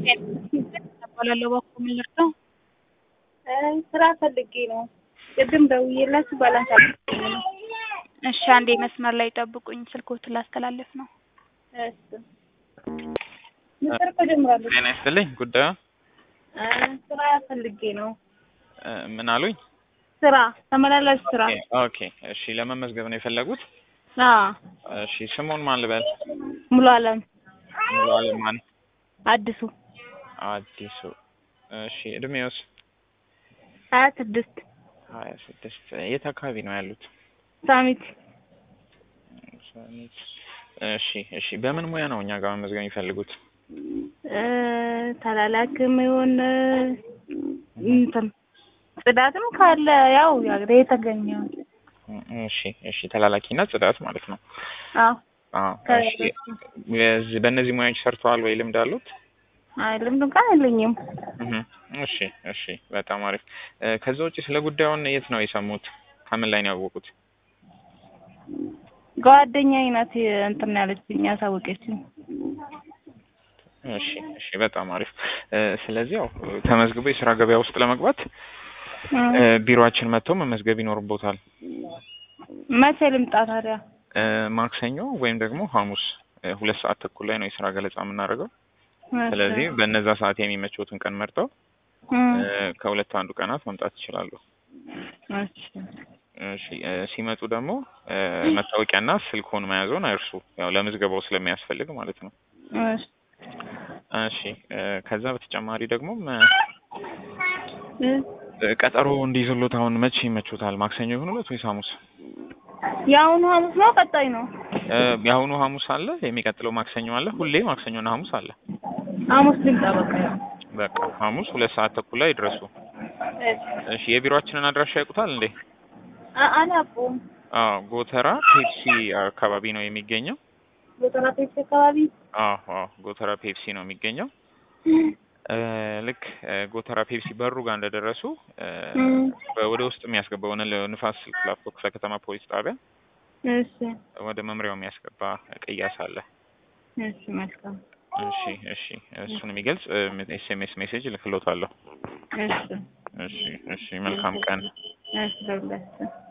እባላለሁ እባክዎ ምን ልርዳው? ስራ ፈልጌ ነው። ቅድም ደውዬላችሁ ባላንስ አልተገኘም ነው። እሺ አንዴ መስመር ላይ ጠብቁኝ፣ ስልክዎትን ላስተላልፍ ነው። እሺ ምስር እኮ ጀምራለች። ጤና ይስጥልኝ። ጉዳዩ ስራ ፈልጌ ነው። እ ምን አሉኝ? ስራ ተመላላሽ ስራ። ኦኬ ኦኬ። እሺ ለመመዝገብ ነው የፈለጉት? አዎ እሺ ስሙን ማን ልበል? ሙሉ አለም ሙሉ አለም ማን? አዲሱ አዲሱ። እሺ እድሜውስ? ሀያ ስድስት ሀያ ስድስት የት አካባቢ ነው ያሉት? ሳሚት ሰሚት። እሺ እሺ። በምን ሙያ ነው እኛ ጋር መመዝገብ የሚፈልጉት? እ ተላላክም ይሁን እንትን ጽዳትም ካለ ያው ያግሬ የተገኘው እሺ እሺ። ተላላኪና ጽዳት ማለት ነው። አዎ አዎ እሺ። በዚህ በእነዚህ ሙያዎች ሰርተዋል ወይ ልምድ አሉት? አይ ልምድ እንኳን የለኝም። እህ እሺ እሺ። በጣም አሪፍ። እ ከዛ ውጪ ስለ ጉዳዩን የት ነው የሰሙት? ከምን ላይ ነው ያወቁት? ጓደኛዬ ናት እንትን ያለችኝ ያሳወቀችኝ። እሺ እሺ። በጣም አሪፍ። እ ስለዚህ ያው ተመዝግቦ የስራ ገበያ ውስጥ ለመግባት እ ቢሮአችን መጥተው መመዝገብ ይኖርቦታል። መቼ ልምጣ ታዲያ? እ ማክሰኞ ወይም ደግሞ ሐሙስ እ ሁለት ሰዓት ተኩል ላይ ነው የስራ ገለጻ የምናደርገው። ስለዚህ በእነዛ ሰዓት የሚመቸውትን ቀን መርጠው እ ከሁለት አንዱ ቀናት መምጣት ይችላሉ። እሺ እሺ እ ሲመጡ ደግሞ እ መታወቂያና ስልክዎን መያዝዎን አይርሱ። ያው ለምዝገባው ስለሚያስፈልግ ማለት ነው። እሺ እሺ እ ከዛ በተጨማሪ ደግሞ እ እ ቀጠሮ እንዲይዙሎት አሁን መቼ ይመቹታል? ማክሰኞ ይሁንሎት ወይስ ሐሙስ? የአሁኑ ሐሙስ ነው ቀጣይ ነው? እ የአሁኑ ሐሙስ አለ፣ የሚቀጥለው ማክሰኞ አለ። ሁሌ ማክሰኞና ሐሙስ አለ። ሐሙስ ልምጣ በቃ ያው በቃ ሐሙስ ሁለት ሰዓት ተኩል ላይ ይድረሱ። እሺ የቢሮአችንን አድራሻ ያውቁታል እንዴ? አ- አላውቀውም። አዎ ጎተራ ፔፕሲ አካባቢ ነው የሚገኘው። ጎተራ ፔፕሲ አካባቢ አዎ አዎ ጎተራ ፔፕሲ ነው የሚገኘው። እ ልክ እ ጎተራ ፔፕሲ በሩ ጋር እንደደረሱ እ በ- ወደ ውስጥ የሚያስገባውን ንፋስ ስልክ ላፍቶ ክፍለ ከተማ ፖሊስ ጣቢያ እሺ ወደ መምሪያው የሚያስገባ ቅያስ አለ። እሺ መልካም እሺ እሺ እሱን የሚገልጽ ኤስኤምኤስ ሜሴጅ እልክሎታለሁ። እሺ እሺ እሺ መልካም ቀን። እሺ ለሁላችን